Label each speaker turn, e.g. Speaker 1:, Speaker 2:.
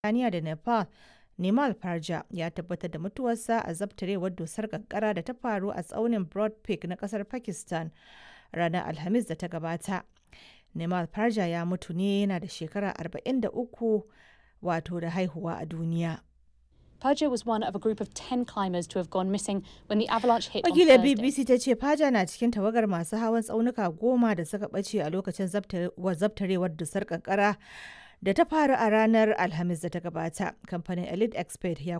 Speaker 1: Birtaniya da Nepal, Nimal Parja ya tabbatar da mutuwarsa a zabtarewar dusar kankara da ta faru a tsaunin Broad Peak na kasar Pakistan ranar Alhamis da ta gabata. Nimal Parja ya mutu ne yana da shekara 43 wato da haihuwa a duniya.
Speaker 2: Paja was one of a group of 10 climbers to have gone missing when the avalanche hit on
Speaker 1: Wakilar
Speaker 2: Thursday.
Speaker 1: BBC ta ce Paja na cikin tawagar masu hawan tsaunuka goma da suka ɓace a lokacin zabtarewar dusar kankara da ta faru a ranar Alhamis da ta gabata. Kamfanin Elite Expert ya